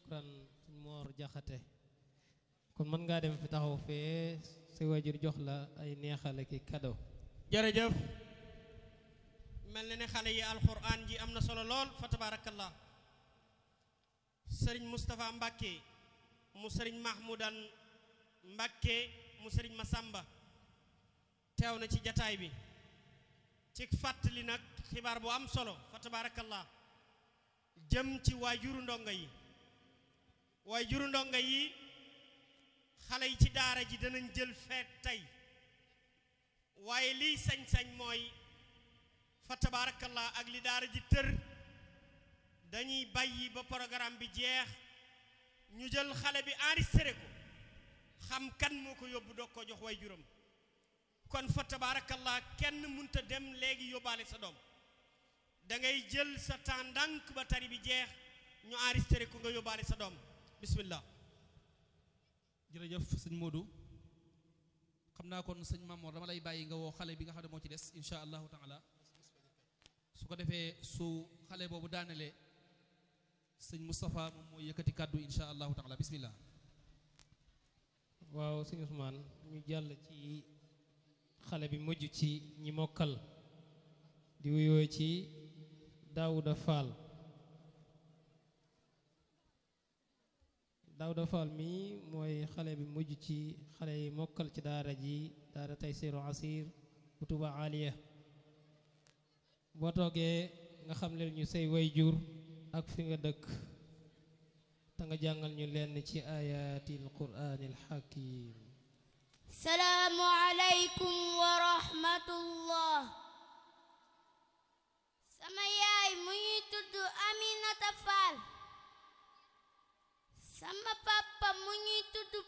shukran suñ moor jaxate kon mën ngaa dem fi taxaw fee sa waajur jox la ay neexale ki cadeau jërëjëf mel na ne xale yi alquran ji am na solo lool fa tabarakallah sëriñ Moustapha Mbacke mu sëriñ Mahmoudan Mbacke mu sëriñ Masamba teew na ci jataay bi ci fàttali nag xibaar bu am solo fa tabarakallah jëm ci waajuru ndongo yi waajuru ndongo yi xale yi ci daara ji danañ jël feet tey waaye liy sañ-sañ mooy fa tabaarakallah ak li daara ji tër dañuy bàyyi ba programme bi jeex ñu jël xale bi enregistré ko xam kan moo ko yóbbu doog ko jox way juróom kon fa tabaarakallah kenn munta dem léegi yóbbaale sa doom da ngay jël sa temps ndànk ba tari bi jeex ñu enregistré ko nga yóbbaale sa doom bismillah jërëjëf sëñ Modou xam naa kon sëñ Mamoor dama lay bàyyi nga woo xale bi nga xam ne moo ci des insha allahu taala su ko defee su xale boobu daanelee sëñ Moustapha moom mooy yëkkati kàddu insha allahu taala bismillah waaw sëñ Ousmane ñu jàll ci xale bi mujj ci ñi mokkal di wuyoo ci Daouda Fall Daouda Fall mi mooy xale bi mujj ci xale yi mokkal ci daara ji daara Taysiru Asir bu Tuba Aliya boo toogee nga xam leen ñu say way jur ak fi nga dëkk te nga jàngal ñu lenn ci ayatil quraanil hakim salaamu aleykum wa rahmatullah sama yaay mu ngi tudd Aminata Fall sama papa mu ngi tudd